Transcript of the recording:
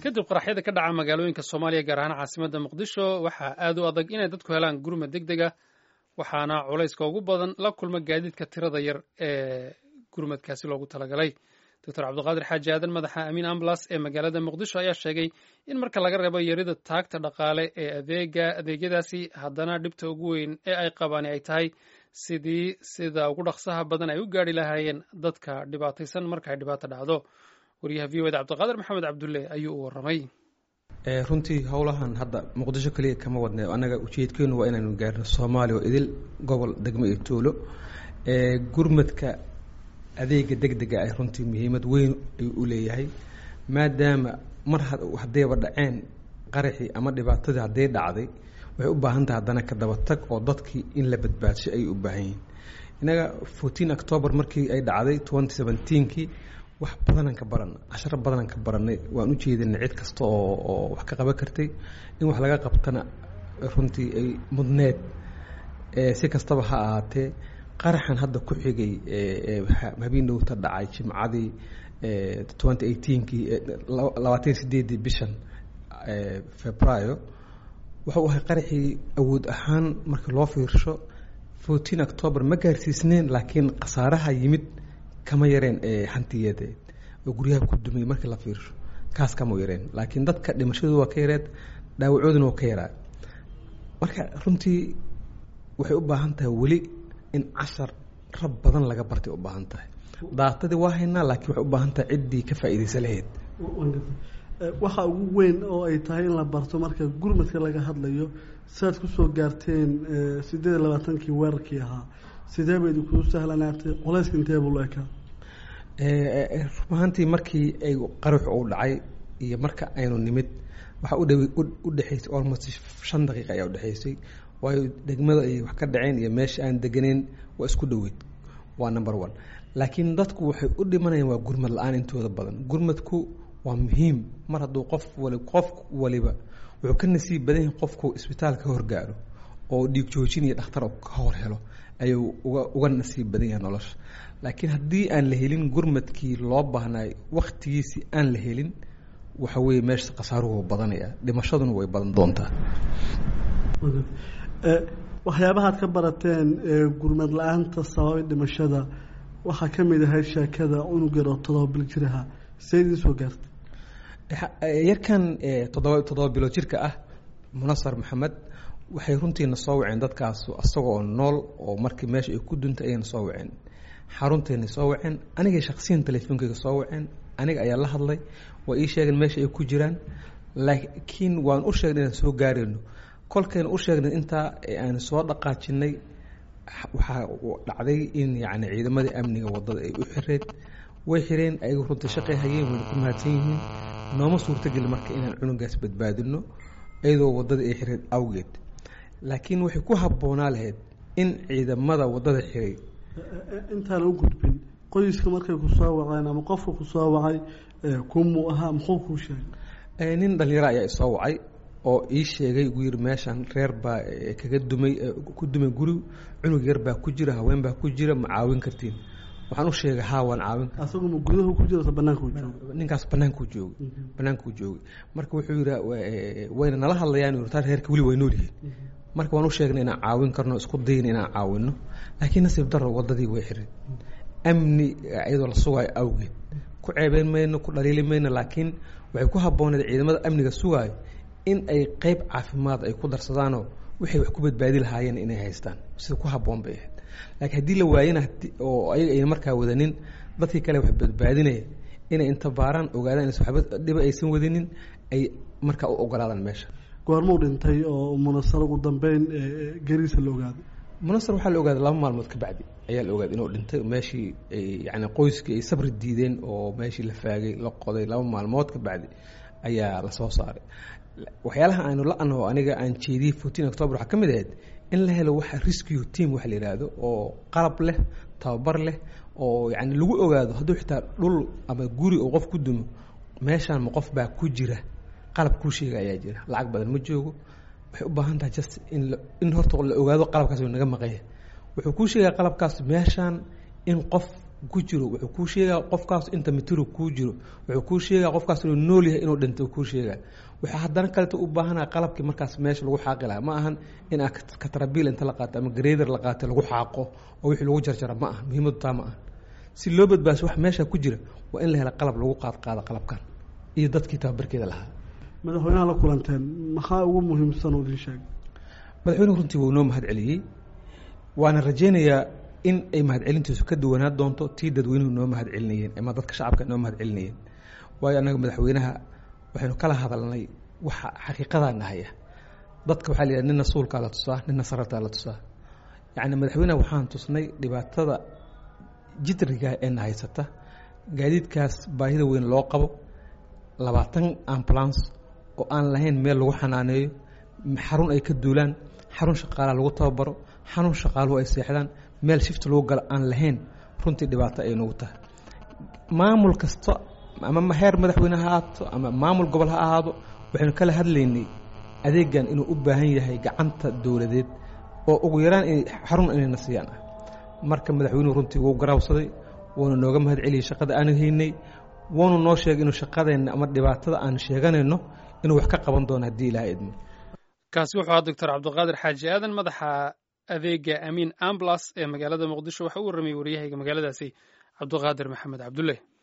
kadib qaraxyada ka dhaca magaalooyinka soomaaliya gaar ahaan caasimadda muqdisho waxaa aad u adag inay dadku helaan gurmad deg deg ah waxaana culayska ugu badan la kulma gaadiidka tirada yar ee gurmadkaasi loogu talagalay doctor cabdiqaadir xaaji aadan madaxa amiin amblas ee magaalada muqdisho ayaa sheegay in marka laga reebo yarida taagta dhaqaale ee adeega adeegyadaasi haddana dhibta ugu weyn ee ay qabaan ay tahay sidii sida ugu dhaqsaha badan ay u gaari lahaayeen dadka dhibaataysan marka ay dhibaato dhacdo waryaha v o da cabdiqaadir maxamed cabdulle ayuu u warramay runtii howlahan hadda muqdisho keliya kama wadne annaga ujeedkeenu waa inaanu gaarno soomaaliya oo idil gobol degmo iyo tuulo gurmadka adeega deg dega ah runtii muhiimad weyn ayuu u leeyahay maadaama mar haddayba dhaceen qaraxii ama dhibaatadii hadday dhacday waxay u baahan tahay haddana ka daba tag oo dadkii in la badbaadshay ayay u baahan yihiin innaga fourteen october markii ay dhacday twenty seventeenkii wax badanaan ka baran casharo badanaan ka baranay waan u jeedinay cid kasta oo oo wax ka qaban kartay in wax laga qabtana runtii ay mudneed si kastaba ha ahaatee qaraxan hadda ku xigay habeen dhowta dhacay jimcadii twenty eighteenkii labaatan sideedii bishan februayo wuxuu ahay qaraxii awood ahaan markii loo fiirsho fourteen october ma gaarsiisneen laakiin khasaaraha yimid kama yareen hantiyadeed oo guryaha ku dumay markii la fiirsho kaas kama yareen laakiin dadka dhimashadu waa ka yareed dhaawacooduna waa ka yaraa marka runtii waxay u baahan tahay weli in cashar rab badan laga bartay u baahan tahay daatadii waa haynaa laakiin waxay u baahan tahay ciddii ka faa'iidaysa lahayd waxa ugu weyn oo ay tahay in la barto marka gurmadka laga hadlayo siaad kusoo gaarteen sideed iyo labaatankii weerarkii ahaa sidee ba idinkugu sahlanaatay culayska intee buu la ekaa run ahaantii markii ay qaraxu uu dhacay iyo marka aynu nimid waxaa udhaw u dhexaysay almost shan daqiiqa ayaa udhexaysay waayo degmada ay wax ka dhaceen iyo meesha aan deganeyn waa isku dhoweyd waa number one laakiin dadku waxay u dhimanayaan waa gurmad la-aan intooda badan gurmadku waa muhiim mar hadduu qof wali qof waliba wuxuu ka nasiib badan yahay qofku isbitaal ka horgaaro oo dhiig joojin iyo dhakhtar ka hor helo ayuu uga uga nasiib badan yahay nolosha laakiin haddii aan la helin gurmadkii loo baahnaay waktigiisii aan la helin waxa weeye meesha khasaaruhu badanaya dhimashaduna way badan doontaa waxyaabahaad ka barateen gurmad la-aanta sababay dhimashada waxaa ka mid ahay sheekada cunug yar oo todoba bil jiraha see idiin soo gaartay yarkan toddoba toddoba bilood jirka ah munasar maxamed waxay runtiina soo waceen dadkaas isagoo nool oo markii meesha ay ku duntay ayayna soo waceen xarunteena soo waceen anigay shaksiyan telefoonkayga soo waceen aniga ayaa la hadlay waa ii sheegeen meesha ay ku jiraan laakiin waan u sheegnay inaan soo gaarayno kolkayna u sheegnay intaa aan soo dhaqaajinay waxaa dhacday in yacni ciidamadii amniga waddada ay u xireed way xireen ayagu runtii shaqay hayeen wayna ku mahadsan yihiin nooma suurtageli marka inaan cunugaas badbaadino iyadoo waddada ay xireed awgeed laakiin waxay ku habboonaa lahayd in ciidamada waddada xiray intaana u gudbin qoyska markay ku soo waceen ama qofka ku soo wacay kumuu ahaa muxuu kuu sheegay nin dhalinyaro ayaa isoo wacay oo ii sheegay ugu yiri meeshan reer baa kaga dumay ku dumay guri cunug yar baa ku jira haween baa ku jira ma caawin kartiin waxaan u sheegay haa waan caawin asagu ma gudahu ku jiro banaanku joogo ninkaas banaankuu joogay banaankuu joogay marka wuxuu yidhi wayna nala hadlayaan taa reerka weli way nool yihiin marka waan u sheegnay inaan caawin karno isku dayna inaan caawino laakiin nasiib daro waddadii way xiray amni iyadoo la sugaayo awgeed ku ceebeyn mayno ku dhaliili mayno laakiin waxay ku habbooneed ciidamada amniga sugaayo in ay qeyb caafimaad ay ku darsadaanoo waxay wax ku badbaadi lahaayeen inay haystaan sida ku habboon bay ahayd laakiin haddii la waayana oo ayaga ayna markaa wadanin dadkii kale wax badbaadinaya inay inta baaraan ogaadaan is waxba dhiba aysan wadinin ay markaa u ogolaadaan meesha goormuu dhintay oo munasar ugu dambeyn gariisa la ogaaday munasar waxaa la ogaaday laba maalmood ka bacdi ayaa la ogaaday inuu dhintay meeshii yani qoyskii ay sabri diideen oo meeshii la faagay la qoday laba maalmood ka bacdi ayaa lasoo saaray waxyaalaha aynu la-ano aniga aan jeediyey fourteen october waxaa ka mid ahayd in la helo waxa rescue team waxa la yidhaahdo oo qalab leh tababar leh oo yani lagu ogaado hadduu xitaa dhul ama guri oo qof ku dumo meeshaan ma qof baa ku jira qalab kuu sheega ayaa jira lacag badan ma joogo waxay u baahan tahay just in in horta la ogaado qalabkaas naga maqanya wuxuu kuu sheegaa qalabkaas meeshaan in qof ku jiro wuxuu kuu sheegaa qofkaas inta mitiro kuu jiro wuxuu kuu sheegaa qofkaas inuu nool yahay inuu dhintay kuu sheegaa waxaa haddana kaleto u baahanaa qalabkii markaas meesha lagu xaaqi lahaa ma ahan in aa katrabiil inta la qaato ama grader la qaato lagu xaaqo oo wixii lagu jarjara ma aha muhiimadu taa ma aha si loo badbaasho wax meesha ku jira waa in la hela qalab lagu qaad qaado qalabkan iyo dadkii tababarkeeda lahaa madaxweynaha la kulanteen maxaa ugu muhiimsan oo idin sheegay madaxweynuhu runtii wuu noo mahad celiyey waana rajaynayaa in ay mahadcelintiisu ka duwanaa doonto tii dadweynuhu noo mahad celinayeen ama dadka shacabka noo mahad celinayeen waayo annaga madaxweynaha waxaynu kala hadalnay waxa xaqiiqadaa nahaya dadka waxaa la yidhaha nina suulkaa la tusaa nina sarartaa la tusaa yacni madaxweynaha waxaan tusnay dhibaatada jidriga ee na haysata gaadiidkaas baahida weyn loo qabo labaatan ambulance oo aan lahayn meel lagu xanaaneeyo xarun ay ka duulaan xarun shaqaalaa lagu tababaro xarun shaqaaluhu ay seexdaan meel shifta lagu galo aan lahayn runtii dhibaato ay nagu tahay maamul kasta ama heer madaxweyne ha ahaato ama maamul gobol ha ahaado waxaynu kala hadlaynay adeegan inuu u baahan yahay gacanta dowladeed oo ugu yaraan in xarun inayna siiyaan ah marka madaxweynuhu runtii wuu garaawsaday wuuna nooga mahad celiyey shaqada aanu haynay wuuna noo sheegay inuu shaqadeenna ama dhibaatada aan sheeganayno inuu wax ka qaban doono haddii ilaha idmo kaasi wuxuu ahaa doctor cabdiqaadir xaaji aadan madaxa adeega amiin amblas ee magaalada muqdisho waxa u warramayay waryahayga magaaladaasi cabdiqaadir maxamed cabdulle